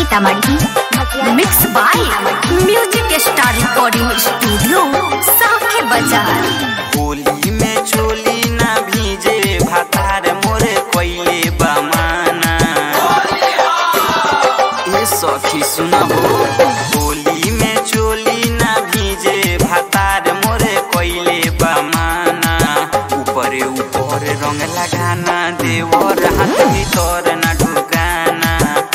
Sitamarhi mix by music star recording studio Sakhe Bazar Holi में चोली ना भीजे भातार मोरे कोइले बमाना ए सखी सुना हो होली में चोली ना भीजे भातार मोरे कोइले बमाना ऊपरे ऊपर रंग लगाना देवर हाथ भीतर ना ढुकाना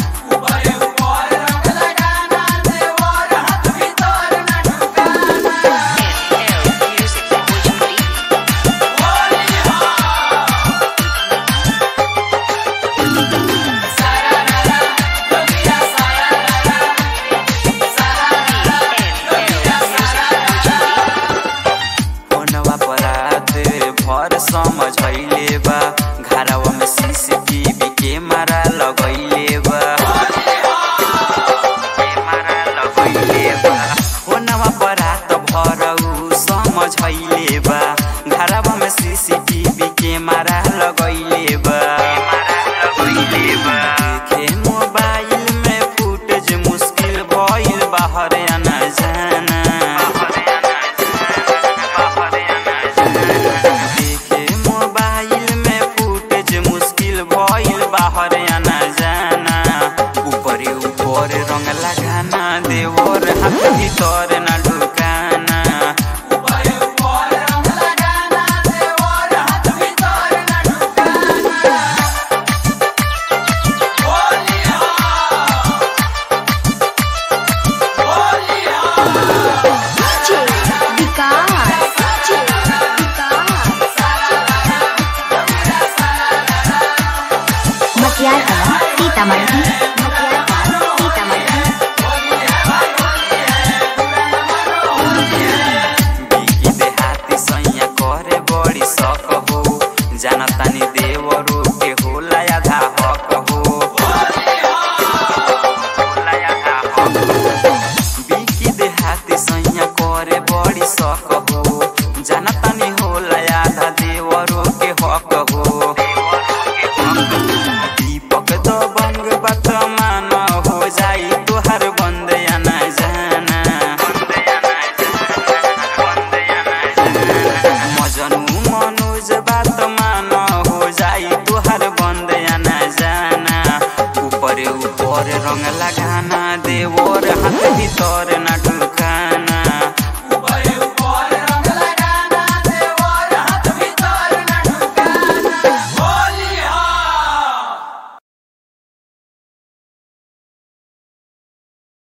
फोनवा पर रात भर समझैले बा घरवा में सीसीटीवी कैमरा लगैले बा कैमरा लगैले बा फोनवा पर रात भर उ समझैले बा घरवा में सीसीटीवी कैमरा लगैले बा लगैले बा देखे मोबाइल में फुटेज मुश्किल भइल बाहर आना जाना देखे मोबाइल में फुटेज मुश्किल भइल बाहर आना जाना ऊपरे ऊपर रंग लगाना देवर हाथ भीतर ना ढुकाना मटियार कला सीतामढ़ी सीतामढ़ी बिकी देहाती सैया करे बड़ी शक हो जानतानी देवरो के होला आधा हक हो होला आधा हक हो। बिकी देहाती सैया करे बड़ी शक हो जानतानी होला आधा देवरो के हक हो दीपक दबंग बात मान हो जाई तोहर बंद आना जाना मजनू मनोज बात मान हो जाई तोहर बंद आना जाना ऊपर ऊपर रंग लगाना देवर हाथ भीतर ना ढुका